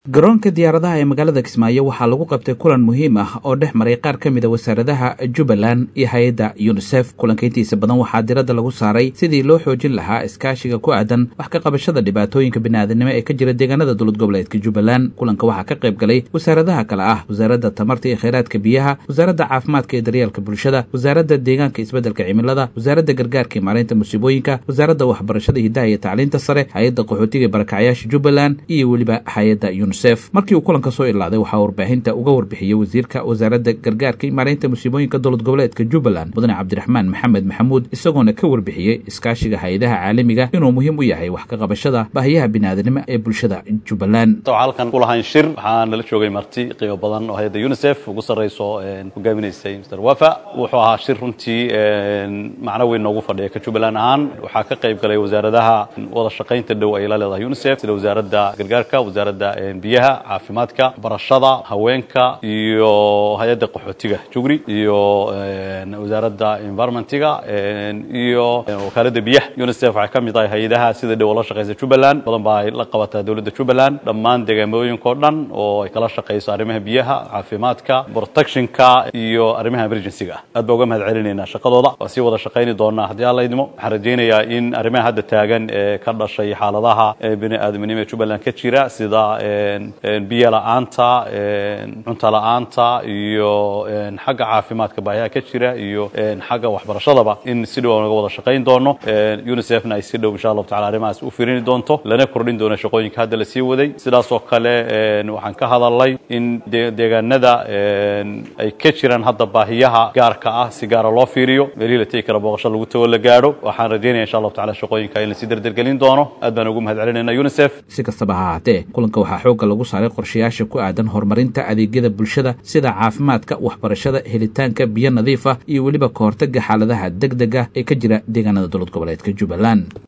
garoonka diyaaradaha ee magaalada kismaayo waxaa lagu qabtay kulan muhiim ah oo dhex maray qaar ka mid a wasaaradaha jubbaland iyo hay-adda yunisef kulanka intiisa badan waxaa diradda lagu saaray sidii loo xoojin lahaa iskaashiga ku aadan wax ka qabashada dhibaatooyinka bini'aadanimo ee ka jira deegaanada dowlad goboleedka jubbaland kulanka waxaa ka qayb galay wasaaradaha kale ah wasaaradda tamarta iyo kheyraadka biyaha wasaaradda caafimaadka iyo daryeelka bulshada wasaaradda deegaanka isbeddelka cimilada wasaaradda gargaarka iyo maareynta musiibooyinka wasaaradda waxbarashada hidaha iyo tacliinta sare hay-adda qaxootiga ee barakacyaasha jubbaland iyo weliba hay-adda markii uu kulanka soo ilaaday waxaa warbaahinta uga warbixiyey wasiirka wasaaradda gargaarka iyo maareynta musiibooyinka dowlad goboleedka jubbaland mudane cabdiraxmaan maxamed maxamuud isagoona ka warbixiyey iskaashiga hay-adaha caalamiga inuu muhiim u yahay wax ka qabashada baahiyaha biniaadanimo ee bulshada jubbaland halkan kulahayn shir waxaa nala joogay marti qiimo badan oo hay-adda unisef ugu sarrayso hogaaminaysay mr wafa wuxuu ahaa shir runtii macno weyn noogu fadhiya ka jubbaland ahaan waxaa ka qayb galay wasaaradaha wada shaqaynta dhow ay la leedahay unisef sida wasaaradda gargaarka wasaaradda biyaha caafimaadka barashada haweenka iyo hay-adda qaxootiga jugri iyo wasaaradda environmentiga iyo wakaaladda biyaha unisef waxay ka mid tahay hay-adaha sida dhow la shaqaysa jubbaland badan baa ay la qabataa dowladda jubbaland dhammaan deegaamooyinkao dhan oo ay kala shaqayso arrimaha biyaha caafimaadka protectionka iyo arrimaha emergencyga aad baa uga mahad celinaynaa shaqadooda waa sii wada shaqayni doonaa haddii alla idmo waxaan rajaynayaa in arrimaha hadda taagan ee ka dhashay xaaladaha bini aadamnimo ee jubbaland ka jira sida biyo la-aanta cunto la-aanta iyo xagga caafimaadka baahiyaha ka jira iyo xagga waxbarashadaba in si dhow aan uga wada shaqayn doono unisefna ay si dhow insha allahu tacala arrimahaas u firini doonto lana kordhin doono shaqooyinka hadda la sii waday sidaas oo kale waxaan ka hadalnay in deegaanada ay ka jiraan hadda baahiyaha gaarka ah si gaara loo fiiriyo meelihii la tegi kara booqasho lagu tago la gaadho waxaan rajaynaya insha allahu tacala shaqooyinka in lasii derdergelin doono aad baan ugu mahad celinayna unisef si kastaba ha ahaatee kulanka waxaa xoogga lagu saaray qorshayaasha ku aadan horumarinta adeegyada bulshada sida caafimaadka waxbarashada helitaanka biyo nadiif ah iyo weliba ka hortagga xaaladaha deg dega ee ka jira deegaanada dowlad goboleedka jubbaland